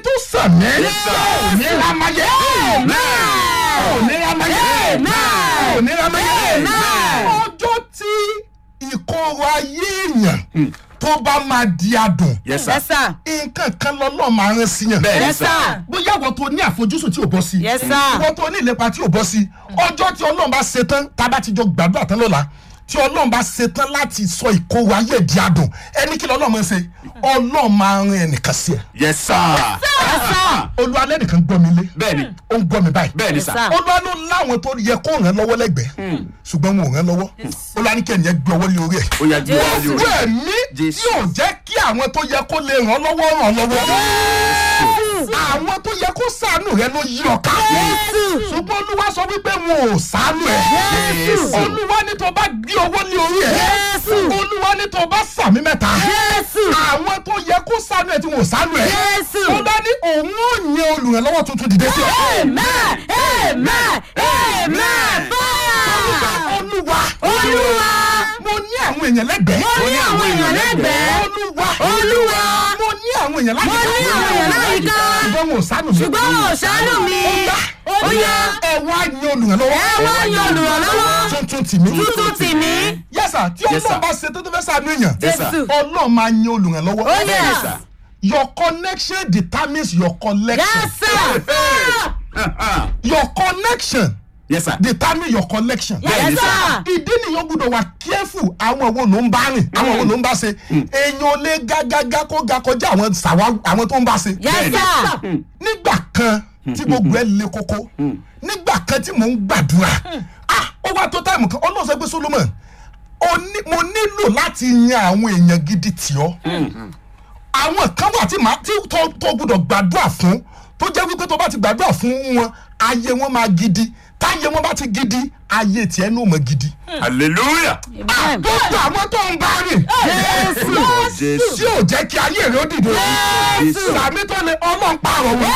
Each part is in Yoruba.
tó sàmì sir. òní ramayé òní ramayé òní ramayé ọjọ́ tí ìkorò ayé èèyàn tó bá máa di adùn yes sir yes sir nǹkan kan lọ́lọ́ máa rán sí yàn bẹ́ẹ̀ ni yes sir sir bóyá ìwọ tó ní àfojúsùn tí ò bọ́ sí Yes, sir. ìwọ tó ní ìlépa tí ò bọ́ sí ọjọ́ tí ọlọ́run bá ṣe tán tá a bá ti jọ gbàdúrà tán lọ́la tí ọlọ́run bá ṣe tán láti sọ ìkorò ayé di adùn ẹni kí lọ́lọ́run máa ń ṣe ọlọ́run máa rán ẹnìkan sí ẹ yes sir olúwa lẹ́nìkan gbọ́ mi lé bẹ́ẹ̀ ni ó ń gbọ́ mi báyìí bẹ́ẹ̀ ni Yes, sir sir. olúwa ló láwọn tó yẹ kó ràn lọ́wọ́ lẹ́gbẹ̀ẹ́ ṣùgbọ́n wọn ò ràn lọ́wọ́ olúwa ní kẹ́ni ẹ gbé ọwọ́ lé orí ẹ̀ ó yà gbé ọwọ́ lé ìwé orí ẹ̀mí Jésù. yóò jẹ́ kí àwọn tó yẹ kó lè ràn lọ́wọ́ ràn lọ́wọ́ àwọn tó yẹ kó sànù rẹ ló yí ọ ká ṣùgbọ́n olúwa sọ wípé wọn ò sànù ẹ Jésù. olúwa ní tó bá gbé ọwọ́ lé orí ẹ Jésù. olúwa ní tó bá sàmì mẹ́ta Jésù. àwọn tó yẹ kó sànù ẹ tí wọn ò sànù ẹ Jésù. ó bá ní òun ò yan olùrànlọ́wọ́ tuntun dìde sí ọ. amen amen amen fire olúwa olúwa mo ní àwọn èèyàn lẹ́gbẹ̀ẹ́ mo ní àwọn èèyàn lẹ́gbẹ̀ẹ́ olúwa Olúwa. mo ní àwọn èèyàn láyìíká Mo ní àwọn èèyàn láyìíká. ṣùgbọ́n wọn ò sánú mi ṣùgbọ́n wọn ò ṣàánú mi ó yá ẹ wá yan olùrànlọ́wọ́ ẹ wá yan olùrànlọ́wọ́ tuntun tì mí tuntun tì mí yẹ́sà tí Yes, sir. ọlọ́run bá ṣe tó tó fẹ́ sànú èèyàn Yes, sir. Jésù ọlọ́run máa yan olùrànlọ́wọ́ ó yẹ Yes, sir. your connection determines your collection yes sir your connection yes sir determine your collection. yes sir ìdí nìyẹn gbọ́dọ̀ wà careful àwọn wo ló ń bá rìn àwọn wo ló ń bá ṣe èèyàn ò lè gágágá kó ga kọjá àwọn sàwa àwọn tó ń bá ṣe. yes sir nígbà kan tí gbogbo ẹ le koko nígbà kan tí mò ń gbàdúrà ah ó wá tó táìmù kan ọlọ́run sọ pé solomon o ní- mo nílò láti yan àwọn èèyàn gidi tì ọ́ àwọn kan wà tí màá tí tó tó gbọdọ̀ gbàdúrà fún tó jẹ́ wípé tó bá ti gbàdúrà fún wọn ayé wọn máa gidi táyé wọn bá ti gidi ayé tiẹ̀ ní ò mọ̀ gidi. hallelujah amen gbogbo àwọn tó ń bá rìn Jésù. Jésù. tí ò jẹ́ kí ayé rẹ̀ ó dìde Jésù. sàmì tó lè ọlọ́run pààrọ̀ wọn.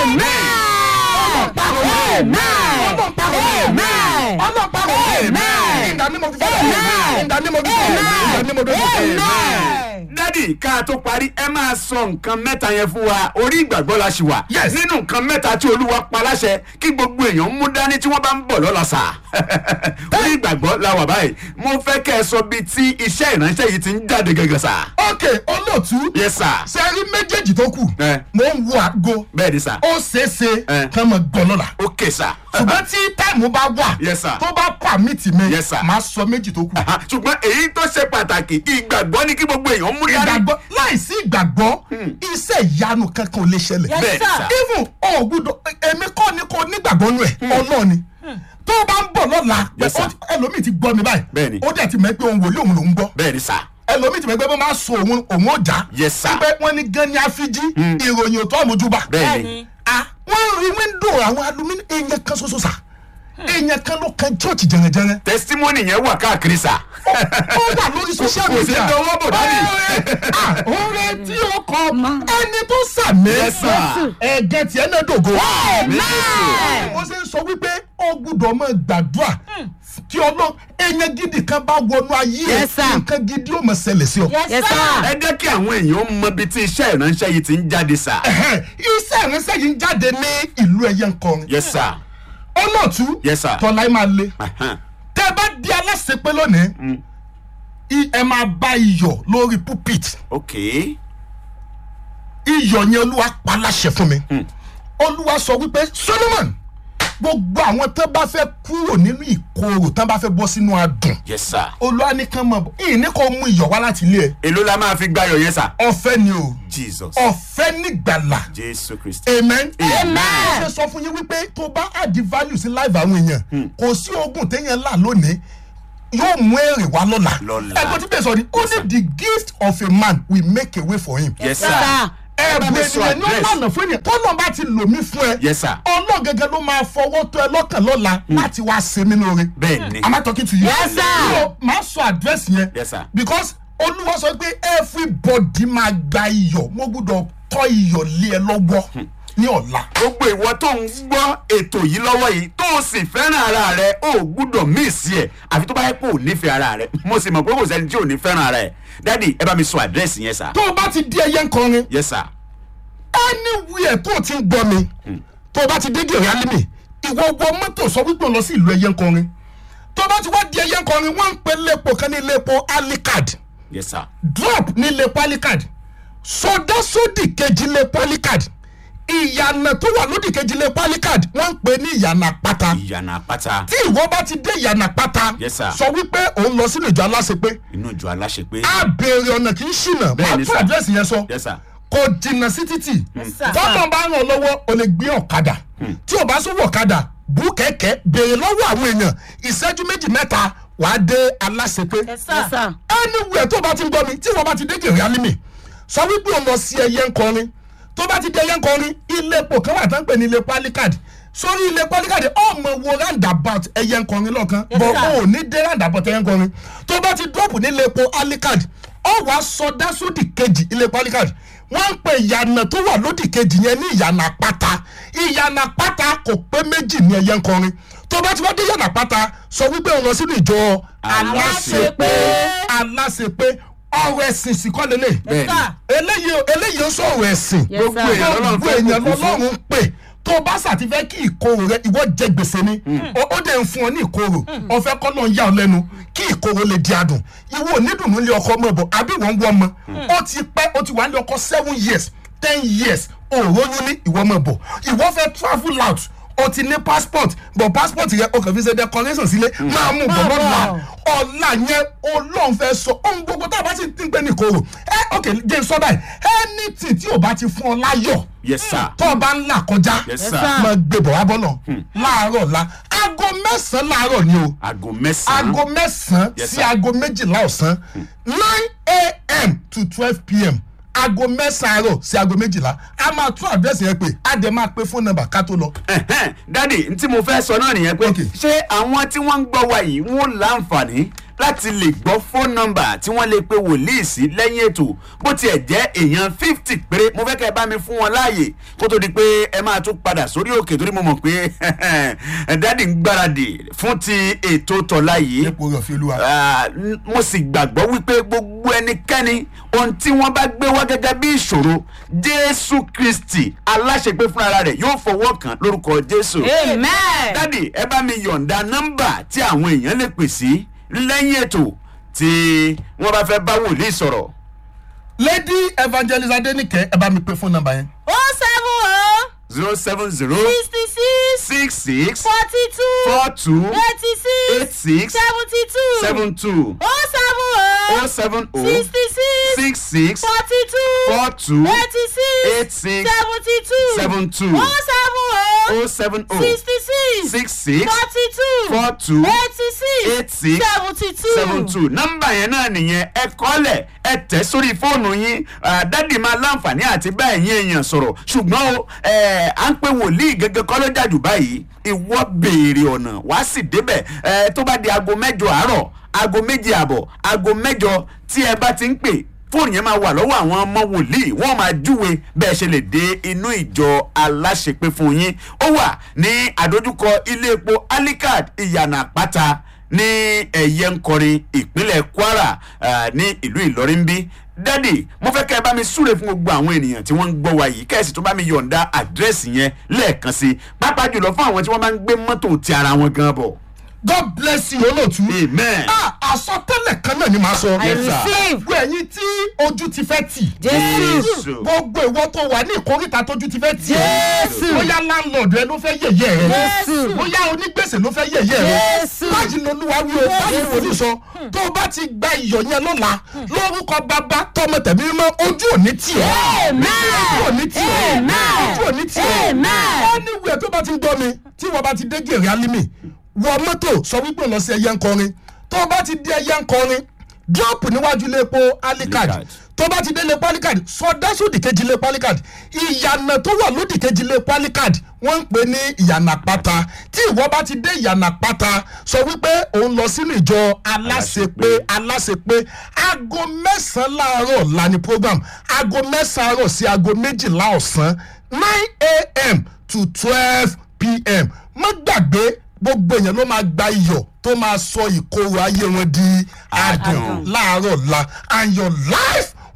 ọlọ́run pààrọ̀ wọn. ọlọ́run pààrọ̀ wọn. Amen. ọlọ́run pààrọ̀ wọn. Amen. in the name of the Father. Amen. in the name of the Son. in the name of the Holy Spirit. amen dádì ká tó parí ẹ máa sọ nǹkan mẹ́ta yẹn fún wa orí ìgbàgbọ́ la ṣì wà Yes. nínú nǹkan mẹ́ta tí olúwa pa láṣẹ kí gbogbo èèyàn mú dání tí wọ́n bá ń bọ̀ lọ́la sà orí ìgbàgbọ́ la wà báyìí mo fẹ́ kẹ́ ẹ sọ bí tí iṣẹ́ ìránṣẹ́ yìí ti ń jáde gẹ́gẹ́ sà ok olóòtú yes sir sẹ́rí méjèèjì tó kù Eh. mo ń wo àgbo bẹ́ẹ̀ ni sà ó ṣeéṣe Eh. kán mọ gbọ́ lọ́la ok sà ṣùgbọ́n tí táìmù bá wà Yes, sir. tó bá pàmìtì mi Yes, sir. máa sọ méjì tó kù. Aha, ṣùgbọ́n èyí tó ṣe pàtàkì ìgbàgbọ́ ni kí gbogbo èèyàn mú dání ìgbàgbọ́ láìsí ìgbàgbọ́ iṣẹ́ ìyanu kankan ò lè ṣẹlẹ̀. Yes, bẹ́ẹ̀ ni sir. sà even o gbúdọ̀ èmi kọ́ ni kò nígbàgbọ́ nù ẹ̀ ọlọ́ọ̀ ni tó o bá ń bọ̀ lọ́la Yes, sir. ó- ẹlòmíì ti gbọ́ mi báyìí Bẹ́ẹ̀ni. ó dẹ̀ ti mọ̀ pé òun wòlíì òun lòún gbọ́ bẹ́ẹ̀ ni sà ẹlòmíì ti mọ̀ pé bó máa sọ òun òun ó jà Yes, sir. pé wọ́n ní gan ni àfijì ìròyìn òtún àmójúbà bẹ́ẹ̀ ni bẹ́ẹ̀ni ah wọ́n rí wíńdò àwọn alumíní èèyàn kan ṣoṣo sà èèyàn kan ló kan church jẹrẹjẹrẹ testimony yẹn wà káàkiri sà ó wà lórí social kò sí media dọwọ́ bò dání. ọ̀rẹ́ tí ó kọ ẹni tó sàmì Yes, sir. ẹ̀gẹ́ tiẹ̀ náà dògo. amen mo ṣe ń sọ wípé ó gbúdọ̀ mọ gbàdúrà kí ọlọ́ èèyàn gidi kan bá wọnú ayé ẹ̀ Yes, sir. nǹkan gidi ó mọ̀ ṣẹlẹ̀ sí ọ. yes sir ẹ jẹ́ kí àwọn èèyàn mọ ibi tí iṣẹ́ ìránṣẹ́ yìí ti ń jáde sà Ẹ̀hẹ́n, iṣẹ́ ìránṣẹ́ yìí ń jáde ní ìlú ẹ̀yẹ nkọrin. yes sir olóòtú Yes, sir. tọ́lá ẹ̀ máa le Ahan. tẹ́ ẹ bá di aláṣẹ pé lónìí i- ẹ máa bá iyọ̀ lórí pulpit ok iyọ̀ yẹn olúwa pa láṣẹ fún mi olúwa sọ wípé solomon gbogbo àwọn tó bá fẹ́ kúrò nínú ìkorò tó bá fẹ́ bọ́ sínú adùn yes sir olúwa ní kán mọ̀ bọ̀ ìyìn ní kò mú iyọ̀ wá láti ilé ẹ̀ èló la máa fi gbáyọ̀ yẹn sà ọ̀fẹ́ ni o jesus ọ̀fẹ́ nígbàlà jésù kristi amen. Amen. ṣe sọ fún yín wípé tó bá add value sí live àwọn èèyàn kò sí oògùn téèyàn là lónìí yóò mú èrè wá lọ́la Lọ́la. ẹgbẹ́ tí bẹ́ẹ̀ sọ ni only the gift of a man will make a way for him. yes yes sir sir ẹ bá ẹ̀bùn mi sọ ènìyàn ní address. ọ̀nà fún ènìyàn tọ́lọ́ bá ti lò mí fún ẹ yes sir ọlọ́ gẹ́gẹ́ ló máa fọwọ́ tó ẹ lọ́kàn lọ́la láti wá ṣe mí lóore. bẹ́ẹ̀ ni am I talking to you? Yes, sir. So, máa sọ àdírẹ́sì yẹn Yes, sir. because olúwa sọ pé everybody máa gba iyọ̀ mo gbọ́dọ̀ tọ́ iyọ̀ lé ẹ lọ́wọ́ ní ọ̀la. gbogbo ìwọ tó ń gbọ́ ètò yìí lọ́wọ́ yìí tó o sì fẹ́ràn ara rẹ o ò gbúdọ̀ míìsì ẹ̀ àfi tó bá yẹ kó o nífẹ̀ẹ́ ara rẹ mo sì mọ̀ pé kò sẹ́ni tí ò ní fẹ́ràn ara ẹ̀ dádì ẹ bá mi sọ àdírẹ́sì yẹn sà tó o bá ti di ẹyẹ nkọrin yes sir anywhere tó o ti ń gbọ́ mi tó o bá ti dé gèrè alimi ìwọ wọ mọ́tò sọ wípé o lọ sí ìlú ẹyẹ nkọrin tó o bá ti wá di ẹyẹ nkọrin wọ́n ń pe lépo kan ní lépo alicard yes sir drop ní lépo alicard sọdá sódì kejì lépo alicard ìyànà tó wà lódì kejì lépo alicard wọ́n ń pe ní ìyànà pátá ìyànà àpáta tí ìwọ bá ti dé ìyànà pátá Yes, sir. sọ wípé òun lọ sínú ìjọ aláṣepé inú ìjọ aláṣepé á béèrè ọ̀nà kì í ṣìnà Bẹ́ẹ̀ máa ni, tún sir. àdírẹ́sì yẹn sọ yes sir kò jìnnà sí títì sir. tọ́lọ̀ bá ràn ọ́ lọ́wọ́ o lè gbé ọ̀kadà tí o bá sówó ọ̀kadà bú kẹ̀kẹ́ béèrè lọ́wọ́ àwọn èèyàn ìṣẹ́jú méjì mẹ́ta wàá dé aláṣepé Yes, sir. anywhere tó bá ti ń gbọ́ mi tí wọ́n bá ti dé gèrè alimi sọ wípé o lọ sí ẹyẹ nkọrin tó bá ti dé ẹyẹ nkọrin ilé epo kan wà tó ń pè ní ilé palikad sórí ilé palikad ọmọ wo roundabout ẹyẹ nkọrin lọ́kan Yes, bọ̀ sir. o ò ní dé roundabout ẹyẹ nkọrin tó bá ti drop ní ilé epo alikad ọ wàá sọdá sódì kejì ilé epo alikad wọ́n ń pe ìyànà tó wà lódì kejì yẹn ní ìyànà pátá ìyànà pátá kò pé méjì ní ẹyẹ nkọrin tó bá ti wá dé ìyànà pátá sọ wípé o lọ sínú ìjọ aláṣepé aláṣepé ọ̀rọ̀ ẹ̀sìn sì kọ́ lélẹ̀ bẹ́ẹ̀ ni sir. eléyìí eléyìí ń sọ̀rọ̀ ẹ̀sìn Yes, gbogbo sir. èèyàn lọ́lọ́run gbogbo fẹ́ èèyàn kókó fún lọ́lọ́run ń pè tó o bá ṣàtifẹ́ kí ìkorò rẹ ìwọ jẹ gbèsè ni ó ó dẹ̀ ń fún ọ ní ìkorò ọ̀fẹ́ kọ́ náà ń yà ọ lẹ́nu kí ìkorò lè di adùn ìwọ onídùnnú lé ọkọ mọ̀ bọ̀ àbí wọ́n ń wọ́ ọmọ ó ti pẹ́ ó ti wà ní ọkọ seven years ten years òróyún ní ìwọ mọ̀ bọ̀ ìwọ fẹ́ travel out o ti ní passport but passport yẹn o kàn fi ṣe decoration sílé máa mú bọ̀ bọ̀. lọ́la ọ̀la yẹn olóhùn fẹ́ sọ ohun gbogbo tá a bá ti ti ń pè ní ìkorò ẹ ok jẹ́ n sọ báyìí anything tí o bá ti fún ọ láyọ̀ yes sir tó o bá ń là kọjá yes Yes, sir sir. máa gbé bọ̀ wá bọ́lọ̀ láàárọ̀ la aago mẹ́sàn-án láàárọ̀ ni o aago mẹ́sàn-án aago mẹ́sàn-án Yes, sí sir. aago méjìlá ọ̀sán nine a.m. to twelve p.m. aago mẹ́sàn-án àárọ̀ sí aago méjìlá a máa tún àdírẹ́sì yẹn pé a dẹ̀ máa pe fóònù nọ́mbà ká tó lọ. Ẹ̀hẹ́n, dádì n tí mo fẹ́ sọ náà nìyẹn pé Okay. ṣé àwọn tí wọ́n ń gbọ́ wa yìí wọ́n láǹfààní láti lè gbọ́ fóònù nọ́mbà tí wọ́n lè pe wòlíì sí lẹ́yìn ètò bó tiẹ̀ jẹ́ èèyàn fifty péré mo fẹ́ kẹ́ ẹ bá mi fún wọn láàyè kó tó di pé ẹ máa tún padà sórí òkè torí mo mọ̀ pé dádì ń gbáradì fún ti ètò tọ̀la yìí epo rẹ̀ fi olúwa. Ah, n- mo sì gbàgbọ́ wípé gbogbo ẹnikẹ́ni ohun tí wọ́n bá gbé wá gẹ́gẹ́ bí ìṣòro jésù kristi aláṣepé fúnra rẹ̀ yóò fọwọ́ kàn lórúkọ jésù. amen. dádì ẹ bá mi yọ̀ǹda nọ́mbà tí àwọn èèyàn lè pè sí lẹ́yìn ètò tí wọ́n bá fẹ́ bá wòlíì sọ̀rọ̀. lady evangelist adenike ẹ bá mi pe fóònù nọ́mbà yẹn. o seven o zero seven zero sixty six six six forty two four two eighty eight six six seventy two seven two o seven o oh seven oh sixty six six six forty two four two eighty eight six six seventy two seven two o seven o oh seven oh sixty six six six forty two four two eighty eight six six seventy two seven two nọ́mbà yẹn náà nìyẹn ẹ kọ́lẹ̀ ẹ tẹ̀ sórí fóònù yín Ah, dádì máa láǹfààní àti bá ẹ̀yin èèyàn sọ̀rọ̀ ṣùgbọ́n o ẹ, à ń pe wòlíì gẹ́gẹ́ kọ́ ló jàjù báyìí ìwọ béèrè ọ̀nà wá sì débẹ̀ ẹ, tó bá di aago mẹ́jọ àárọ̀ aago méje àbọ̀ aago mẹ́jọ tí ẹ bá ti ń pè fóònù yẹn máa wà lọ́wọ́ àwọn ọmọ wòlíì wọ́n máa júwe bẹ́ẹ̀ ṣe lè dé inú ìjọ aláṣepé fún yín ó wà ní àdójúkọ ilé epo alikad ìyànà àpáta ní ẹ̀yẹ ńkọrin ìpínlẹ̀ kwara ah, ní ìlú ìlọrin bí dádì mo fẹ́ kẹ́ ẹ bá mi súre fún gbogbo àwọn ènìyàn tí wọ́n ń gbọ́ wa yìí kẹ́ ẹ sì tún bá mi yọ̀ǹda àdírẹ́sì yẹn lẹ́ẹ̀kan sí i pàápàá jùlọ fún àwọn tí wọ́n máa ń gbé mọ́tò ti ara wọn gan bọ̀ god bless you olóòtú. amen ah àsọtẹ́lẹ̀ kan náà ni màá sọ. I Yes, sir. receive gbogbo ẹ̀yin tí ojú ti fẹ́ tì. jésù gbogbo ìwọ tó wà ní ìkórìtà tójú ti fẹ́ tì. Jésù. bóyá láńlọ́ọ̀dù ẹ ló fẹ́ yẹ̀yẹ́ rẹ. Jésù. bóyá onígbèsè ló fẹ́ yẹ̀yẹ́ rẹ. Jésù. báyìí lolúwa wí o báyìí wò ní sọ. tó o bá ti gba iyọ̀ yẹn lọ́la lórúkọ bàbá tọmọ tẹ̀mí mímọ́ ojú ò ní tì ọ́. Amen. ojú ò ní tì ọ́. Amen. ojú ò ní tì ọ́. Amen. anywhere tó bá ti ń gbọ́ mi tí wọ́n bá ti dé gèrè alimi wọ mọ́tò sọ wípé lọ sí ẹyẹ ńkọrin tó o bá ti dé ẹyẹ ńkọrin drop níwájú iléepo alikad Alicard. tó bá ti dé iléepo alikad sọdá sódì kejì iléepo alikad ìyànà tó wà lódì kejì iléepo alikad wọ́n ń pè ní ìyànà pátá tí ìwọ bá ti dé ìyànà pátá sọ wípé òun lọ sínú ìjọ aláṣepé aláṣepé aago mẹ́sàn-án láàárọ̀ la ni program aago mẹ́sàn-án àárọ̀ sí aago méjìlá ọ̀sán nine a.m. to twelve p.m. má gbàgbé gbogbo èèyàn ló máa gba iyọ̀ tó máa sọ ìkorò ayé wọn di adùn Adùn. láàárọ̀ la and your life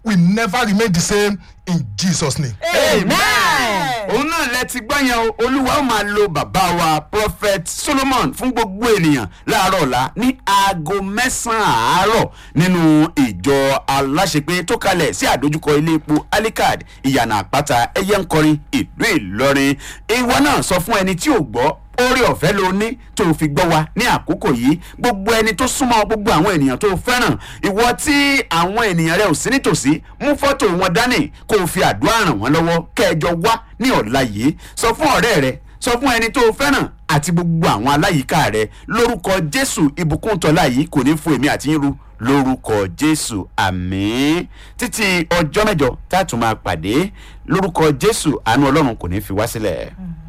will never remain the same in jesus name. Amen. òun náà lẹ ti gbọ́ yẹn o olúwa ó máa lo bàbá wa prophet solomon fún gbogbo ènìyàn láàárọ̀ ọ̀la ní aago mẹ́sàn-án àárọ̀ nínú ìjọ aláṣepé tó kalẹ̀ sí àdójúkọ ilé epo alikad ìyànà àpáta ẹyẹ ń kọrin ìlú ìlọrin ìwọ náà sọ fún ẹni tí ò gbọ́ orí ọ̀fẹ́ ló ní tó o fi gbọ́ wa ní àkókò yìí gbogbo ẹni tó súnmọ́ gbogbo àwọn ènìyàn tó o fẹ́ràn ìwọ tí àwọn ènìyàn rẹ ò sí nítòsí mú fọ́tò wọn dání kó o fi àdúrà ràn wọ́n lọ́wọ́ kẹjọ wá ní ọ̀la yìí sọ fún ọ̀rẹ́ rẹ sọ fún ẹni tó o fẹ́ràn àti gbogbo àwọn aláyìíká rẹ lórúkọ jésù ìbùkún tọ́lá yìí kò ní fún èmi àti yín ru lórúkọ jésù àmín títí ọjọ́ mẹ́jọ tá a tún máa pàdé lórúkọ jésù àánú ọlọ́run kò ní fi wá sílẹ̀.